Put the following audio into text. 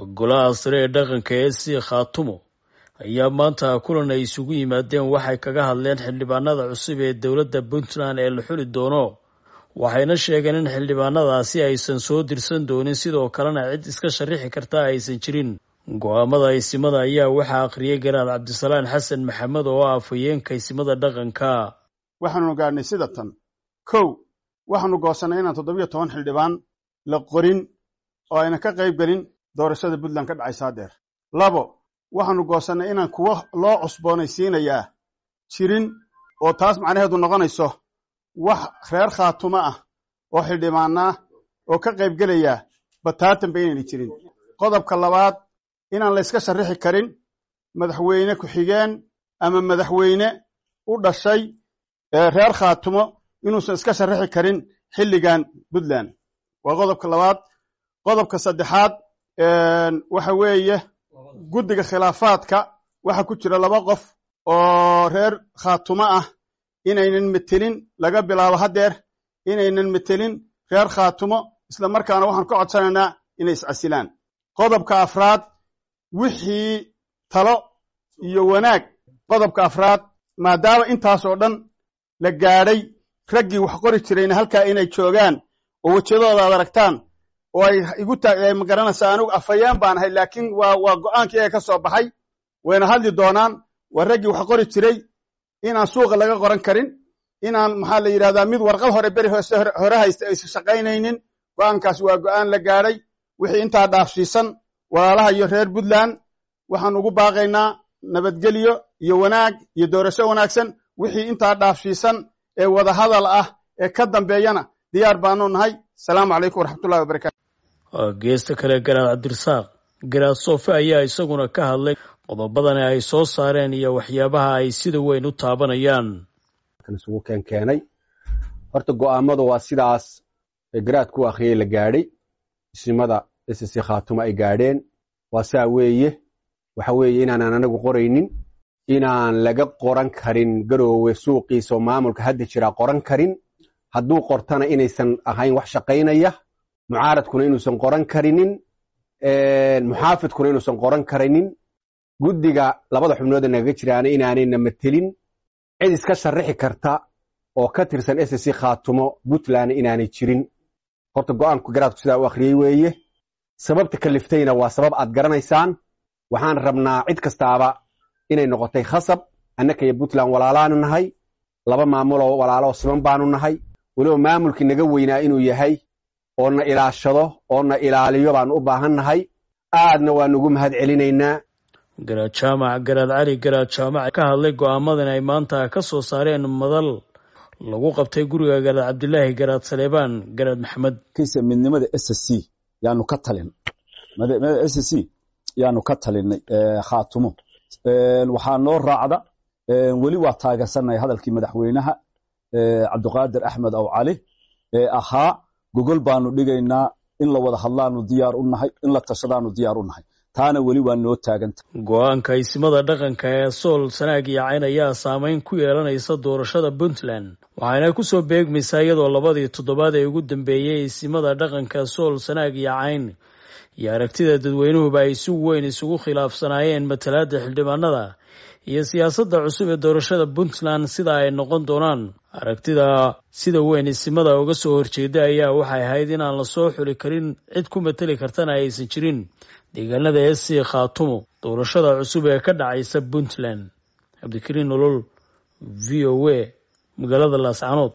golaha sare ee dhaqanka ee si khaatumo ayaa maanta kulan ay isugu yimaadeen waxay kaga hadleen xildhibaanada cusub ee dowladda puntland ee la xuli doono waxayna sheegeen in xildhibaanadaasi aysan soo dirsan doonin sidoo kalena cid iska sharixi karta aysan jirin go-aamada aysimada ayaa waxaa akhriyay garaad cabdisalaan xasan maxamed oo ah afhayeenka aysimada dhaqanka waxaanu gaadhnay sida tan kow waxaanu goosannay inaan toddobiyo toban xildhibaan la qorin oo ayna ka qayb gelin doorashada puntland ka dhacaysa hadeer labo waxaanu goosannay inaan kuwo loo cusboonaysiinayaa jirin oo taas macnaheedu noqonayso wax reer khaatumo ah oo xildhibaanaa oo ka qayb gelaya bataatanba inayna jirin qodobka labaad inaan la yska sharrixi karin madaxweyne ku-xigeen ama madaxweyne u dhashay reer khaatumo inuusan iska sharrixi karin xilligan puntland waa qodobka labaad qodobka saddexaad waxa weeye guddiga khilaafaadka waxa ku jira laba qof oo reer khaatumo ah inaynan metelin laga bilaabo haddeer inaynan metelin reer khaatumo isla markaana waxaan ka codsanaynaa inay iscasilaan qodobka afraad wixii talo iyo wanaag qodobka afraad maadaama intaas oo dhan la gaadhay raggii wax qori jirayna halkaa inay joogaan oo wejiyadooda ad aragtaan oo ay igu taay ma garanaysaa anigu afhayeen baan ahay laakiin waa waa go'aankii ee ka soo baxay wayna hadli doonaan waa raggii wax qori jiray inaan suuqa laga qoran karin inaan maxaa la yidhahdaa mid warqad hore beri hoose hore haysta aysan shaqaynaynin go'aankaas waa go'aan la gaadhay wixii intaa dhaafsiisan walaalaha iyo reer puntland waxaan ugu baaqaynaa nabadgelyo iyo wanaag iyo doorasho wanaagsan wixii intaa dhaafsiisan ee wadahadal ah ee ka dambeeyana diyaar baanu nahay asalaamu calaykum waraxmatullahi wabarakatu geesta kale garaad cabdirasaaq garaad soofe ayaa isaguna ka hadlay qodobadani ay soo saareen iyo waxyaabaha ay sida weyn u taabanayaan isugu keenkeenay horta go'aamada waa sidaas garaadku u akhriyey la gaadhay isimada ss khaatumo ay gaadheen waa saa weeye waxa weeye inaanan anagu qoraynin inaan laga qoran karin garoowe suuqiisaoo maamulka hadda jiraa qoran karin hadduu qortana inaysan ahayn wax shaqaynaya mucaaradkuna inuusan qoran karinin muxaafidkuna inuusan qoran karinin guddiga labada xubnood ee nagaga jiraana inaanayna matelin cid iska sharrixi karta oo ka tirsan ss khaatumo puntland inaanay jirin horta go'aanku garaadku sidaa u akhriyey weeye sababta kaliftayna waa sabab aad garanaysaan waxaan rabnaa cid kastaaba inay noqotay khasab annaka iyo puntland walaalaanu nahay laba maamuloo walaaloo siman baanu nahay weliba maamulkii naga weynaa inuu yahay oo na ilaashado oo na ilaaliyo baanu u baahan nahay aadna waanu ugu mahad celinaynaa garaad jaamac garaad cali garaad jaamac ka hadlay go'aamadan ay maanta ka soo saareen madal lagu qabtay guriga garaad cabdilaahi garaad saleebaan garaad maxamed kiisa midnimada s c yaanu ka talin s c yaanu ka talinay khaatumo waxaa noo raacda weli waa taageersannahay hadalkii madaxweynaha cabdiqaadir axmed aw cali ee ahaa gogol baanu dhigaynaa in la wada hadlaanu diyaar u nahay in la tashadaanu diyaar u nahay taana weli waa noo taaganta go-aanka aysimada dhaqanka ee sool sanaag iyo cayn ayaa saameyn ku yeelanaysa doorashada puntland waxaana ku soo beegmaysaa iyadoo labadii toddobaad ee ugu dambeeyey aysimada dhaqanka sool sanaag iyo cayn iyo aragtida dadweynuhuba ay si weyn isugu khilaafsanaayeen matalaadda xildhibaanada iyo siyaasadda cusub ee doorashada puntland sida ay noqon doonaan aragtida sida weyn isimada uga soo horjeeda ayaa waxay ahayd inaan la soo xuli karin cid ku mateli kartana aysan jirin deegaanada s c khaatumo doorashada cusub ee ka dhacaysa puntland cabdikariin nolol v o a magaalada laascanood